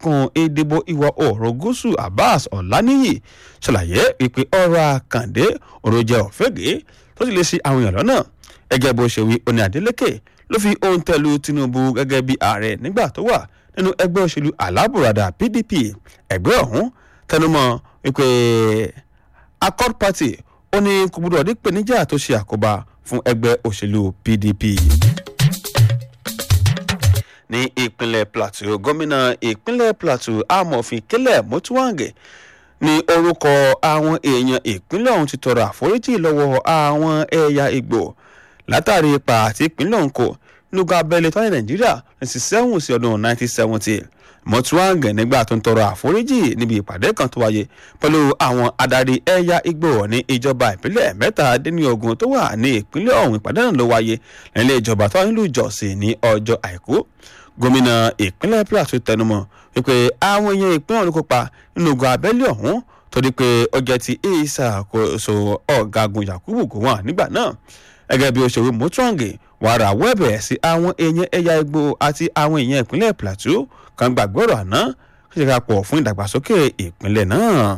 ẹkùn ìdìbò ìwọ̀ oòrùn gúúsù abbas ọ̀lànìyí ṣàlàyé wípé ọ̀rọ̀ àkàndé ọ̀rọ̀ jẹ́ ọ̀fẹ́gẹ́ tó sì lè ṣe àwọn èèyàn lọ́nà gẹ́gẹ́ bó ṣe wí oní adeleke ló fi ohun tẹ̀lú tinubu gẹ́gẹ́ bí ààrẹ nígbà tó wà nínú ẹgbẹ́ òṣèlú alábùradà pdp ẹgbẹ́ ọ̀hún tẹnumọ́ wípé accord party ó ní kò gbọdọ̀ dípè níjà tó ṣe àkóbá fún ẹgbẹ́ òṣèlú pdp ní ìpínlẹ̀ plateau gómìnà ìpínlẹ̀ plateau amòfin kílẹ̀ mọ́túwàǹgẹ̀ ní orúkọ àwọn èèyàn ìpínlẹ̀ ọ̀hún ti tọrọ àforíjì lọ́wọ́ àwọn ẹ̀yà ìgbò látàrí ipa àti ìpínlẹ̀ ọ̀hún kò nígbà abẹ́lé tó ní nàìjíríà ní sẹ́wọ̀n sí ọdún 1970 mọ́túwàǹgẹ̀ nígbà tó ń tọrọ àforíjì níbi ìpàdé kan tó wáyé pẹ̀lú àwọn adarí ẹ̀yà ìgbò ní ìjọba ìpínlẹ̀ mẹ́tàdínlógún tó wà ní ìpínlẹ̀ ọ̀hún ìpàdé náà ló wáyé nílé ìjọba tó wà nílùú ìjọsìn ní ọjọ́ àìkú gómìnà ìpínlẹ̀ plateau tẹnumọ́ wípé àwọn èèyàn ìpínlẹ̀ ọ̀hún kópa nínú ogun abẹ́lé ọ̀hún torí pé ó jẹ́ ti ìṣàkóso ọ̀gágun yakubu gowon nígbà náà gẹ́gẹ́ bí òṣèré mọ́túwàǹgì wàrà wẹ́bẹ̀ sí àwọn èèyàn ẹ̀yà igbó àti àwọn èèyàn ìpínlẹ̀ plateau kan gbàgbọ́rọ̀ àná kí ṣe ká pọ̀ fún ìdàgbàsókè ìpínlẹ̀ náà.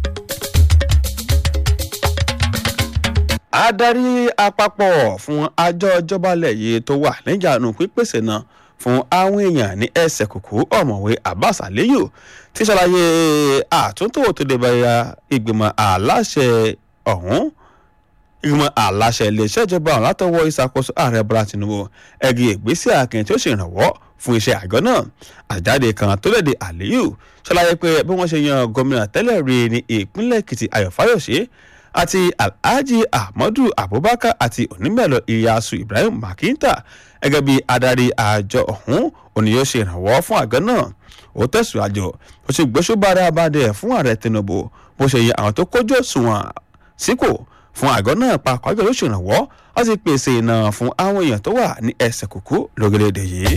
adarí àpapọ̀ fún àjọ ìjọbalẹ̀ yìí tó wà níjànú pípèsè náà fún àwọn èèyàn ní ẹsẹ̀ kùkú ọ̀mọ̀wé abbas aliyu ti ṣàlàyé àtúntò tó dé báyà ìgbìmọ̀ aláṣẹ ọ̀hún ìgbìmọ̀ aláṣẹ iléeṣẹ́ ìjọba ọ̀hún látọwọ́ ìṣàkóso ààrẹ bọ́lá tinubu ẹgbẹ́ ìgbésẹ̀ akin tí ó ṣèrànwọ́ fún iṣẹ́ àjọ náà àjáde kan tó léde aliyu ṣàlàyé pé bí wọ́n ṣe yan gómìnà tẹ́lẹ̀ rí ní ìpínlẹ̀ èkìtì ayọ̀ fáyọ̀ṣe àti alhaji ahmadu abubakar àti onímọ̀lọ ìyàsù ibrahim makinta gẹ́gẹ́ bí adarí àjọ ọ̀hún òní yóò ṣe ìrànwọ́ fún àgọ́ náà ó tẹ̀síwájú ó ṣe gbóṣùbára abadẹ fún ààrẹ tinubu bó ṣe yẹ àwọn tó kójú òṣùwọ̀n síkò fún àgọ́ náà papọ̀ àjọ ló ṣèrànwọ́ láti pèsè iná fún àwọn èèyàn tó wà ní ẹsẹ̀ kúkú lórílẹ̀‐èdè yìí.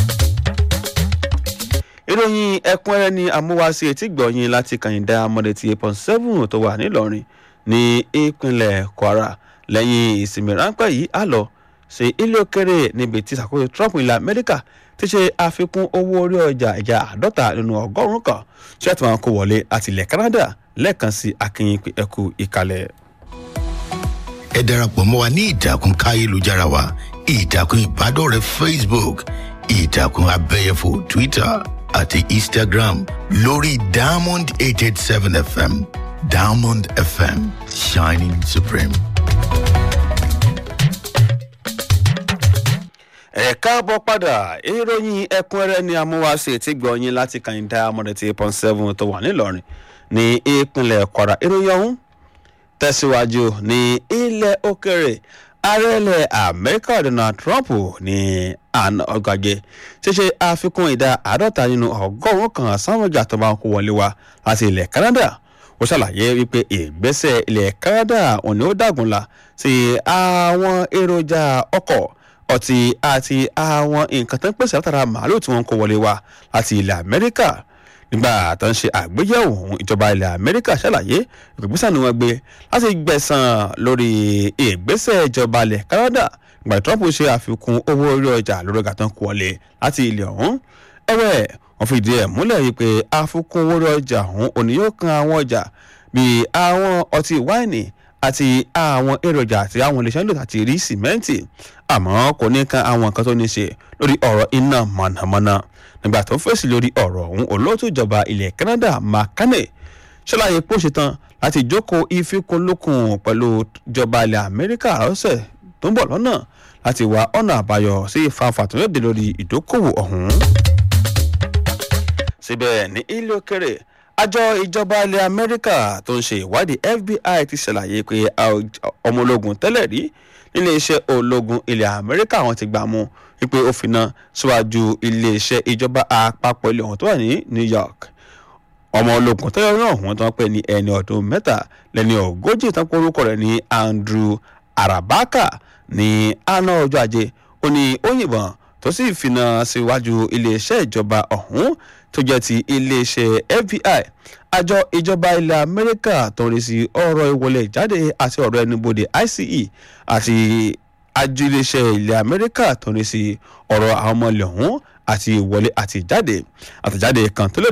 ìròyìn ẹ̀kúnrẹ́rẹ́ ni amúwáṣe etí gbọ̀nyìn láti kàyìndà amọ̀dé ti eight point seven tó wà nílọrin ní ìpínlẹ̀ kwara lẹ́yìn ìsinmi ráńpẹ́ yìí á lọ sí ilé òkèrè níbi tí ìṣàkóso trump ilẹ̀ amẹ́ríkà ti ṣe àfikún owó orí ọjà ìjà àádọ́ta nínú ọgọ́rùn-ún kan tí wọ́n ti máa kó wọlé àti ilẹ̀ canada lẹ́ẹ̀kan sí akínyìn ẹ̀kú ìkàlẹ̀. ẹ darapọ̀ mọ́ wa ní ìtàkùn káyélujára wa ìtàkùn ìbádọ́rẹ̀ẹ́ facebook ìtàkùn abẹ́yẹfò twitter àti instagram lórí diamond eight eight seven fm diamond fm shining supreme. ẹ káàbọ̀ padà ìròyìn ẹ̀kúnrẹ́rẹ́ ni amúwáṣe tí gbọ̀nyìn láti kàyìndà amọ̀dẹ̀tì eight point seven tó wà nílọrin ní ìpínlẹ̀ kwara ìròyìn ọ̀hún tẹ̀síwájú ní ilẹ̀ òkèrè ààrẹ̀lẹ̀ amẹ́ríkà donald trump ní àná ọgbàgbé ṣíṣe àfikún ìdá àádọ́ta nínú ọgọ́rùn-ún kan sáwọn ọjà tó máa ń kó wọlé wa láti ilẹ̀ canada ó ṣàlàyé wípé ìgbésẹ̀ ilẹ̀ canada òní ó dàgúnla sí àwọn èròjà ọkọ̀ ọtí àti àwọn nǹkan tó ń pèsè látara màálù tí wọ́n ń kó wọlé wa láti ilẹ̀ amẹ́ríkà nígbà tó ń ṣe àgbéyẹ̀wò ohun ìjọba ilẹ̀ amẹ́ríkà ṣàlàyé ìgbésẹ̀ ni wọ́n gbé láti gbẹ̀sán lórí ìgbésẹ̀ ìjọba ilẹ̀ canada ìgbà tí trump ṣe àfikún owó orí ọjà lórí ọjà tó ń kó wọlé láti ilẹ̀ ọ̀hún ẹ̀wẹ̀ wọ́n fi ìdí ẹ̀ múlẹ̀ yìí pé àfikún owó orí ọjà ọ̀hún òní yóò kan àwọn ọjà bíi àwọn ọtí wáìnì àti àwọn èròjà àti àwọn iléeṣẹ́ ńlò àti rí sìmẹ́ǹtì àmọ́ kò ní kan àwọn nǹkan tó ní ṣe lórí ọ̀rọ̀ iná mọ̀nàmọ́ná nígbà tó ń fèsì lórí ọ̀rọ̀ ọ̀hún olóòtú ìjọba ilẹ̀ canada makane ṣàlàyé pé ó ṣetán láti jókòó ìfikùnlukùn pẹ̀lú ìjọba ilẹ̀ amẹ́ríkà ọ̀sẹ̀ tó ń bọ̀ lọ́nà láti wá ọ̀nà àbáyọ sí ìfanfà tó lóde lórí ìdókòwò ọ̀hún. síbẹ̀ ní ilé òkèrè àjọ ìjọba ilẹ̀ amẹ́ríkà tó ń ṣe ìwádìí fbi ti ṣàlàyé pé ọmọ ológun tẹ́lẹ̀ rí nílé iṣẹ́ ológun ilẹ̀ amẹ́ríkà wọn ti gbà mú wípé ó fi ná síwájú iléeṣẹ́ ìjọba àpapọ̀ ilé ọ̀hún tó wà ní new york ọmọ ológun tẹ́lẹ̀ náà wọ́n tán pé ní ẹni ọdún mẹ́ta lẹ́ni ogójì tán pé orúkọ rẹ̀ ní andrew arabaka ní àná ọjọ́ ajé ó ní ó yìnbọn tó sì fi ná síwájú iléeṣẹ́ ìjọba ọ̀hún tó jẹ́ ti iléeṣẹ́ fbi àjọ ìjọba ilẹ̀ amẹ́ríkà tó ń rí sí ọ̀rọ̀ ìwọlé ìjáde àti ọ̀rọ̀ ẹnubodè ice àti àjọ iléeṣẹ́ ilẹ̀ amẹ́ríkà tó ń rí sí ọ̀rọ̀ àwọn ọmọ ilẹ̀ ọ̀hún àti ìwọlé àti ìjáde àtẹ̀jáde kan tó lè